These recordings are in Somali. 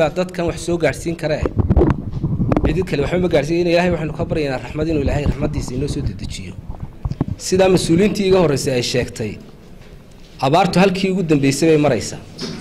dadkan wax soo gaadhsiin karee cidid kale waxba ma gaadhsiin ilaahay waxaynu ka baryaynaa raxmad inuu ilaahay raxmaddiisa inoo soo dedejiyo sidaa mas-uuliyiintii iga horreysay ay sheegtay abaartu halkii ugu dambeysay bay maraysaa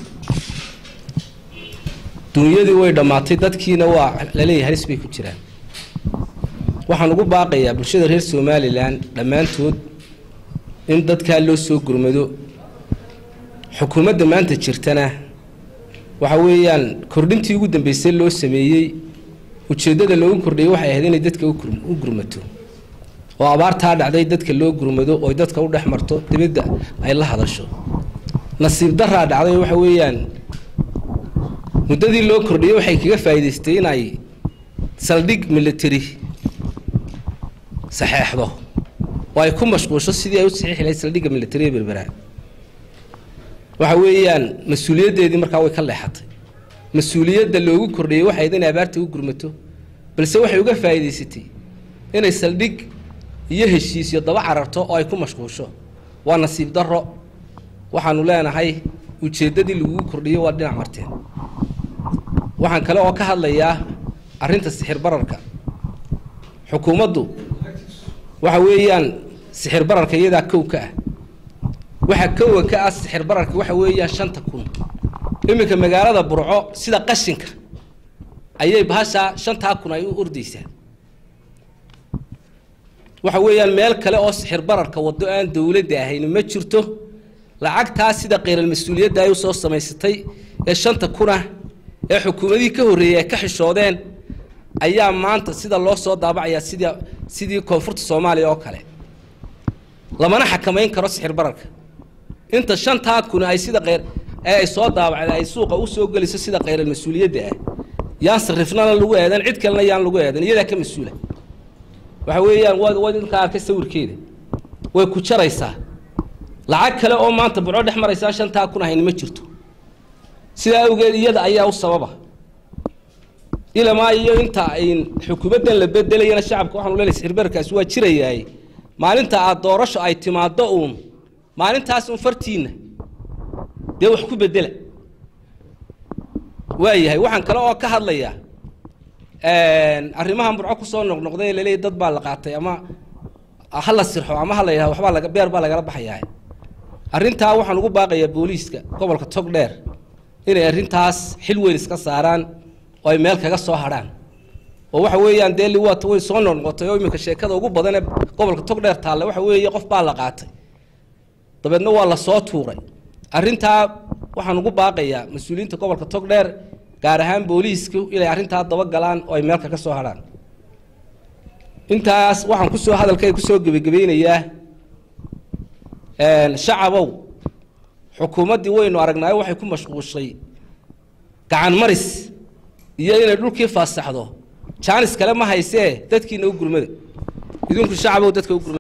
dunyadii way dhammaatay dadkiina waa laleeyahay halis bay ku jiraan waxaan ugu baaqayaa bulshada reer somalilan dhammaantood in dadkaa loo soo gurmado xukuumadda maanta jirtana waxa weeyaan kordhintii ugu dambeysay loo sameeyey ujeeddada loogu kordhiyey waxay ahayd inay dadka u gurmato oo abaartaa dhacday dadka loo gurmado oo dadka u dhex marto dibadda ay la hadasho nasiib daraa dhacday waxa weeyaan muddadii loo kordhiyey waxay kaga faa'iidaystay inay saldhig military saxeexdo oo ay ku mashquulsho sidii ay u saxiixi lahayd saldhigga militariga berbera waxa weeyaan mas-uuliyaddeedii markaa way ka leexatay mas-uuliyadda loogu kordhiyey waxay ahayd inay abaarta u gurmato balse waxay uga faa'iidaysatay inay saldhig iyo heshiisyo daba cararto oo ay ku mashquulsho waa nasiib darro waxaanu leenahay ujeeddadii lagugu kordhiyey waa dhinac marteen waxaan kale oo ka hadlayaa arrinta sixir bararka xukuumaddu waxa weeyaan sixir bararka iyadaa kow ka ah waxa kowa ka ah sixir bararka waxa weeyaan shanta kun iminka magaalada burco sida qashinka ayay bahashaa shantaa kun ay u ordaysaa waxa weeyaan meel kale oo sixir bararka waddo aan dowladda ahayn ma jirto lacagtaa sida kheyral mas-uuliyadda ay usoo samaysatay ee shanta kunah ee xukuumadihii ka horreeyey ay ka xishoodeen ayaa maanta sida loo soo daabacayaa sidii sidii koonfurta soomaaliya oo kale lamana xakamayn karo sixir bararka inta shantaa kun ay sida kheyr ee ay soo daabacda ay suuqa usoo geliso sida kheyral mas-uuliyadda ah yaan sarifnana lagu eedan cid kalena yaan lagu eedan iyadaa ka mas-uula waxa weeyaan waa waa idinkaa arkay sawirkeeda way ku jaraysaa lacag kale oo maanta burco dhex maraysaa shantaa kun ahayn ma jirto sidaa awgeed iyada ayaa u sababa ilamaa iyo inta ayn xukuumaddan la bedelayana shacabka waxaanu leenahay sixirbararkaasi waa jirayaay maalinta aad doorasho ay timaaddo uun maalintaas un fartiinna dee wax ku bedela waayahay waxaan kale oo ka hadlayaa arrimahan burco kusoo noqnoqday laleeyahy dad baa la qaatay ama ha la sirxo ama ha la yidhahdo waxbaa laga beer baa lagala baxayaa arrintaa waxaan ugu baaqayaa booliiska gobolka togdheer inay arrintaas xil weyn iska saaraan oo ay meel kaga soo hadhaan oo waxa weeyaan dee liwaata way soo noqnoqotay oo iminka sheekada ugu badan ee gobolka togdheer taalla waxa weeye qof baa la qaatay dabeedna waa la soo tuuray arrintaa waxaan ugu baaqayaa mas-uuliyiinta gobolka togdheer gaar ahaan booliisku inay arrintaa daba galaan oo ay meel kaga soo hadhaan intaas waxaan kusoo hadalkay kusoo gebagabeynayaa shacabow xukuumaddii waynu aragnaayo waxay ku mashquushay gacan maris iyo inay dhulkii faasaxdo jaanis kale ma haysee dadkiina u gurmada idinku shacabow dadka u gurmada